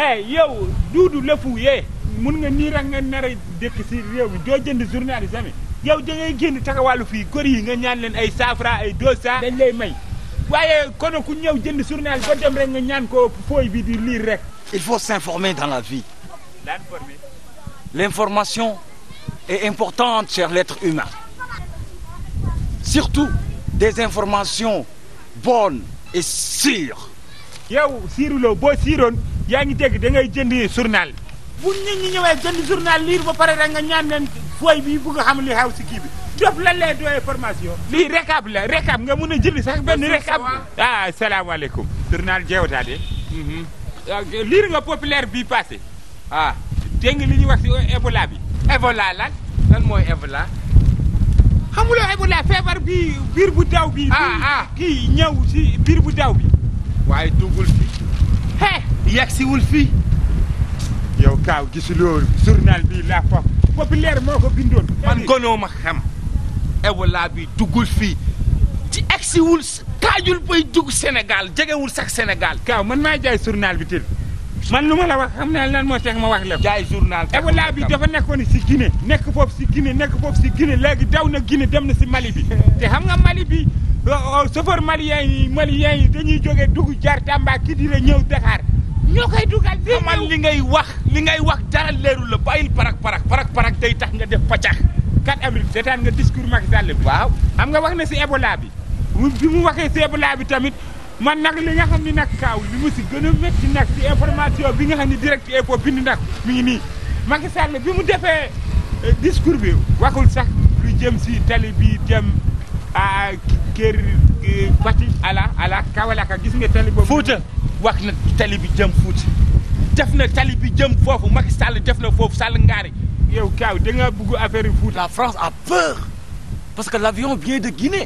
eh yow duudu lëfu yee mun nga nii rek nga nar a dëkk si réew mi doo jënd journal yi tamit yow da ngay génn taxawàllu fii góor yi nga ñaan leen ay cent francs ay deux cent dañ lay may waaye kono ku ñëw jënd journal ba dem rek nga ñaan ko fooy bi di lire rek Il faut s'informer dans la vie. daan formé L'information est importante chez l'être humain. Surtout des informations bonnes et sûres. yow siiruloo boo siiroon yaa ngi dégg da ngay jënd journal bu nit ñi ñëwee jënd journal lire ba pare rek nga ñaan leen fooy bi bugg a xam li xaw si kii bi def lan lay doyee formation lii récap la récap nga mun a jëli sax benn récap ah salaamaaleykum journal jeewtaade lire nga populaire bi passé ah dégg nga li ñuy wax si Ebola bi Ebola lan lan mooy Ebola xamuloo Ebola feebar bi biir bu daw bi Ah, ah. kii ñëw si biir bu daw bi waaye duggul fi he yegsiwul fii yow kaaw gisuloo journal bi la foog populaire moo ko bindoon man gonoo ma xam Ebola bi duggul fii ci egsiwul kaajul bay dugg Sénégal jegewul sax Sénégal kaaw man maa jaay journal bi tëdd man lu ma la wax xam naa lan moo tax ma wax la ko jaay journal Ebola bi dafa nekkoon si Guinée nekk foofu si Guinée nekk foofu si Guinée léegi daw na Guinée dem na si Mali bi te xam nga Mali bi chauffeur malien yi malien yi dañuy jógee dugg jaar Tamba Kidira ñëw Dakar ñoo koy dugal di xamal li ngay wax li ngay wax dara leerul la bàyyil parak parak parak parak day tax nga def paccax 4 avril seetaan nga discours Macky Sall bi waaw xam nga wax na si Ebola bi mu bi mu waxee si Ebola bi tamit man nag li nga xam ni nag kaaw li mu si gën a métti nag si information bi nga xam ni direct info bind nag mi ngi nii Macky Sall bi mu defee eh, discours bi waxul sax lu jëm si tali bi jëm a kër eh, Fatick ala ala Kawalaka gis nga tali boobu Fuuta wax na tali bi jëm Fuuta def na tali bi jëm foofu Macky Sall def na foofu Sall ngaari yow kaaw da nga bugg affaire yi Fouta La France a peur parce que l'avion vient de Guinée.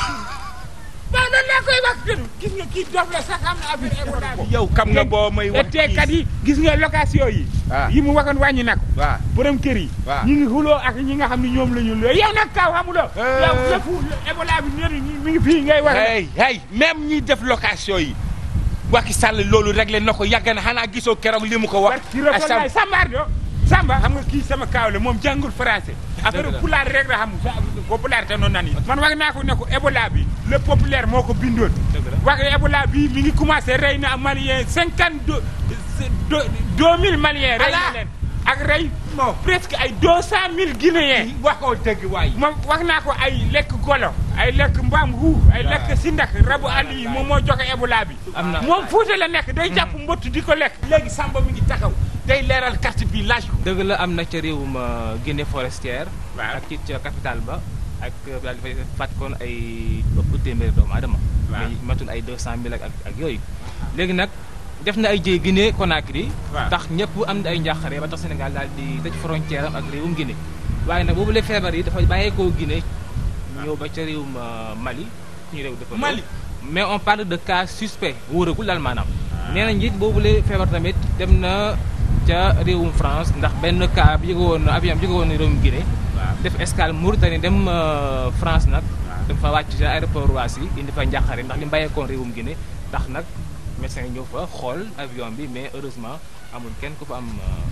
waaw loolu laa koy wax tëdd gis nga kii dof la sax xam na affaire Ebola bi yow kam nga boo may wax teekat yi gis nga location yi Ah. yi mu waxoon wàññi na ko waaw borom kër yi Waaw. ñi ngi xuloo ak ñi nga xam ne ñoom la ñu loo yow nag kaw xamuloo Eh. yow lépp Ebola bi ñëri mi ngi fii ngay wax hey hey même ñi def location yi Macky Sall loolu réglé na ko yàgg na xanaa gisoo keroog li mu ko wax ci rafetlaay Samba do Samba xam nga kii sama kaaw la moom jàngul français affaire la. pulaar rek la xam popularité noonu nan yi man wax naa ko ne ko Ebola bi le populaire moo ko bindoon Dëgg la. wax Ebola bi mi ngi commencé rey na malien cinquante deux deux mille maliens rey na Ala. leen ak rey presque ay deux cent mille guinéens waxoo dëgg waay moom wax naa ko ay lekk golo ay lekk mbaam xuux ay lekk sindak rabu àll yi moom moo joxe Ebola bi Am na. moom Fuuta la nekk day jàpp mbott di ko lekk léegi Samba mi ngi taxaw day leeral carte bi laaj ko dëgg la am na ca réewum euh, Guinée forestière Waaw. ak ci ca capitale ba ak euh, daal dafay fàtt koon ay ëpp téeméeri doomu aadama Waaw. mais matul ay 200 mille ak ak ak yooyu léegi nag def na ay jéy Guinée Conakry Waaw. tax ñëpp am na ay njàqare ba tax Sénégal daal di tëj frontière am ak réewum Guinée waaye nag boobu la feebar yi dafa bàyyeekoo Guinée ñëw ba ca réewum euh, Mali suñu réew dafa Mali. mais on parle de cas suspect wóoragul daal maanaam nee na njiit boobu la feebar tamit dem na ca réewum France ndax benn cas bi jóge woon avion bi jóge woon réewum Guinée def escale Mauritanie dem euh, France nag dem fa wàcc ca aéroport Roissy indi fa njàqare ndax li mu bàyyeekoon réewum Guinée tax nag médecin yi ñëw fa xool avion bi mais heureusement amul kenn ku fa am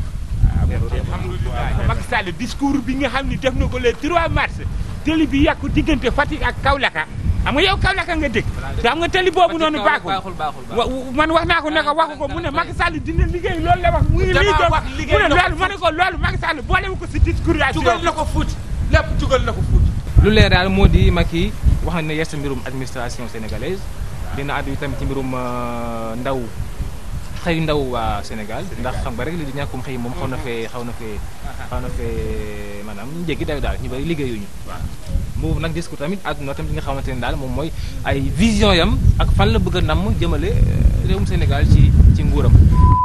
alhamdulilah Macky Sall discours bi nga xam ni def na ko le 3 mars télé bi yàqu diggante Fatick ak Kaolack xam nga yow Kaolack nga dëkk te xam nga télé boobu noonu baaxul baaxul baaxul wa man wax naa ko ne ko waxu ko mu ne Macky Sall dina liggéey loolu la wax mu ngi Damaa lii doon wax liggéey mu ne na ko loolu ma ne ko loolu Macky Sall boolewu ko si discours jugal na ko Fuuta lépp jugal na ko Fuuta lu leer daal moo di Macky wax na ne yees mbirum administration sénégalaise dina àddu tamit ci mbirum euh, ndaw xëy ndaw waa Sénégal ndax xam nga rek li di ñàkkum xëy moom xaw na fee xaw na fee xaw na fee maanaam jéggi daw daal ñu bëri liggéeyuñu mu nag discours tamit àdduna tamit li nga xamante ne daal moom mooy ay vision yam ak fan la bëgg a namm jëmale euh, réewum Sénégal ci ci nguuram